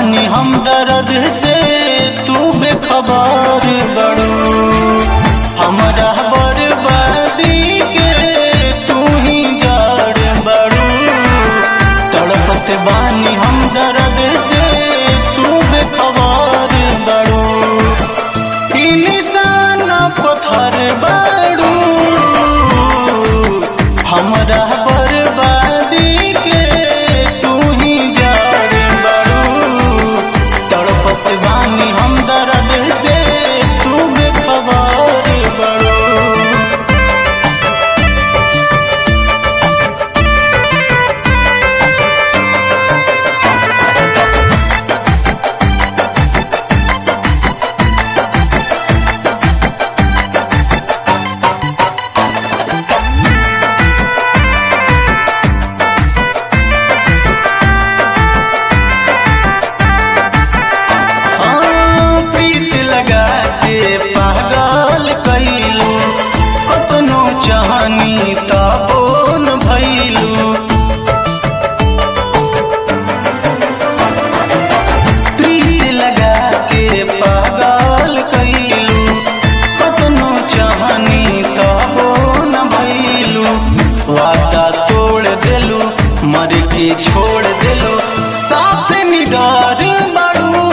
बानी हम दर्द से तू बेखबर बड़ू हमरा बर्बादी के तू ही जड़ बड़ू तड़पत बानी हम दर्द से तू बेखबर बड़ू इंसान पत्थर बड़ू हमरा बर्बादी के तू ही जड़ बड़ू तड़पत बानी हम दर्द से तू बेखबर बड़ू हाँ, प्रीत लगा के पागल कैलू कतनो चाहनी तबो न भैलू प्रीत लगा के पागल कैलू कतनो चाहनी तबो न भैलू वादा तोड़ देलू मर के छोड़ देलू साथ निडार बड़ू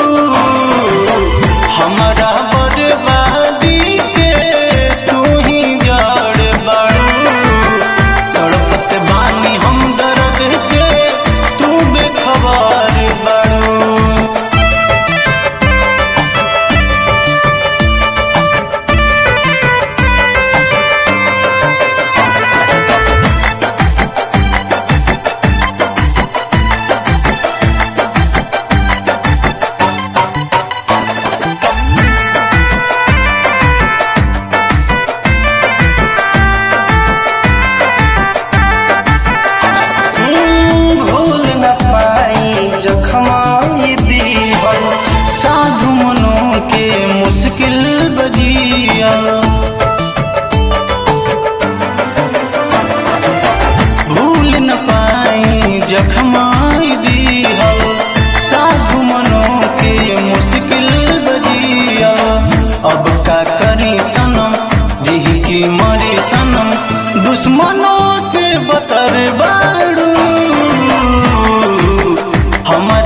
हमारा बर्बादी के तू ही जड़ बड़ू तड़पत बानी हम दर्द से तू बेखबर बड़ू भूल न पाई जखमाई दीहल साधु मनों के मुश्किल बजिया भूल न पाई जखमाई दीहल साधु मनों के मुश्किल बजिया अब का करी सनम जी की मरी सनम दुश्मनों से बतर बाड़ू हमर